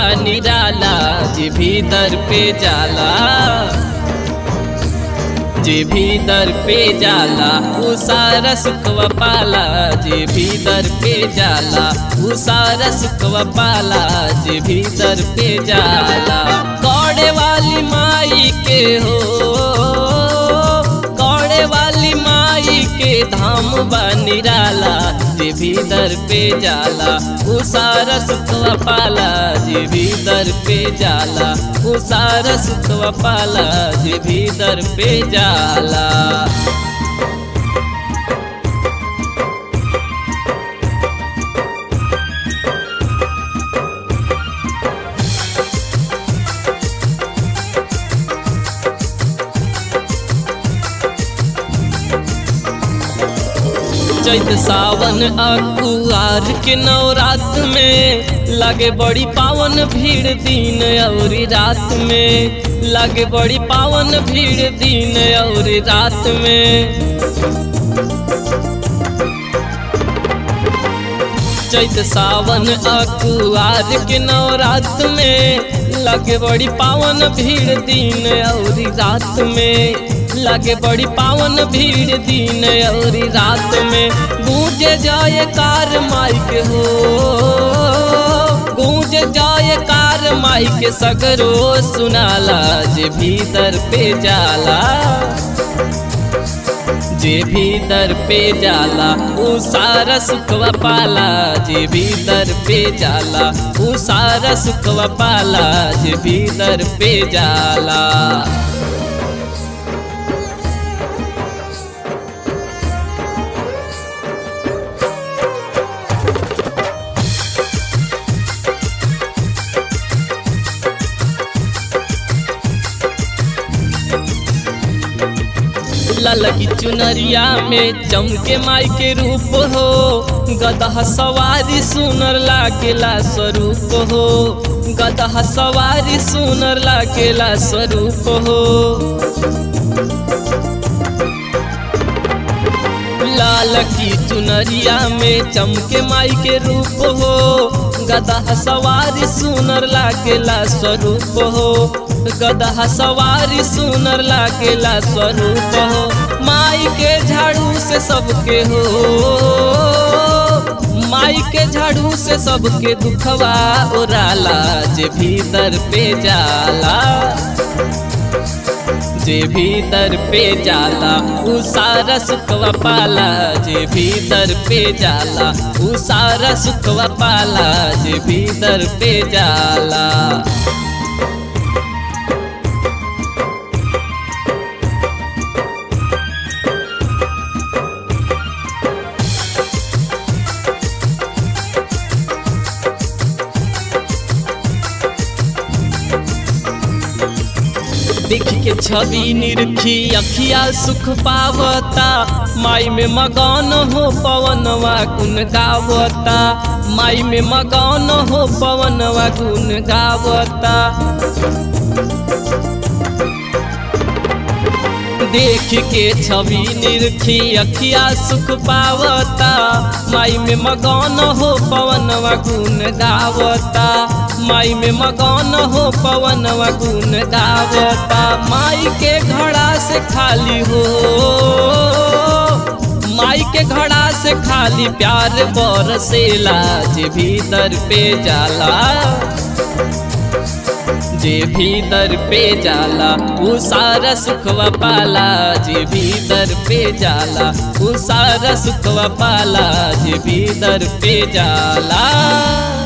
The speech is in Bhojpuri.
निराला जे भीतर पे जाला जे भीतर पे जाला उ सारा सुखवा पाला जे भीतर पे जाला उ सारा सुखवा पाला जे भीतर पे जाला कौड़े वाली माई के हो कौड़े वाली माई के धाम बा निराला जे भीतर पे जाला उ सारा सुखवा पाला जे भीतर पे जाला उ सारा सुखवा पाला जे भीतर पे जाला चैत सावन अकुआर के नवरात में लगे बड़ी पावन भीड़ दिन और रात में लगे बड़ी पावन भीड़ दिन और रात में चैत सावन अकुआर के नवरात में लगे बड़ी पावन भीड़ दिन और रात में लगे बड़ी पावन भीड़ दिन और रात में गूंजे जाए कार माइक हो गूंज जाए कार माइक सगरो सुनाला जे भीतर पे जाला जे भीतर पे जाला उ सारा सुखवा पाला जे भीतर पे जाला उ सारा सुखवा पाला जे भीतर पे जाला ललकी चुनरिया में चमके माई के रूप हो गदहा सवारी सुनर लागेला स्वरूप हो गदहा सवारी सुनर लागेला स्वरूप हो लाल की चुनरिया में चमके माई के रूप हो गदहा सवारी सुनर लागेला स्वरूप हो गदहा सवारी सुनर लागेला स्वरूप हो माई के झाड़ू से सबके हो माई के झाड़ू से सबके दुखवा ओराला जे भीतर पे जाला जे भीतर पे जाला उ सारा सुखवा पाला जे भीतर पे जाला उ सारा सुखवा पाला जे भीतर पे जाला देख के छवि निरखी अखिया सुख पावता माई में मगन हो पवनवा गुन गावता माई में मगन हो पवनवा गुन गावता देख के छवि निरखी अखिया सुख पावता माई में मगन हो पवनवा गुन गावता माई में मगन हो पवनवा गुन गावता माई के घड़ा से खाली हो माई के घड़ा से खाली प्यार बरसेला जे भीतर पे जाला जे भीतर पे जाला उ सारा सुखवा पाला जे भीतर पे जाला उ सारा सुखवा पाला जे भीतर पे जाला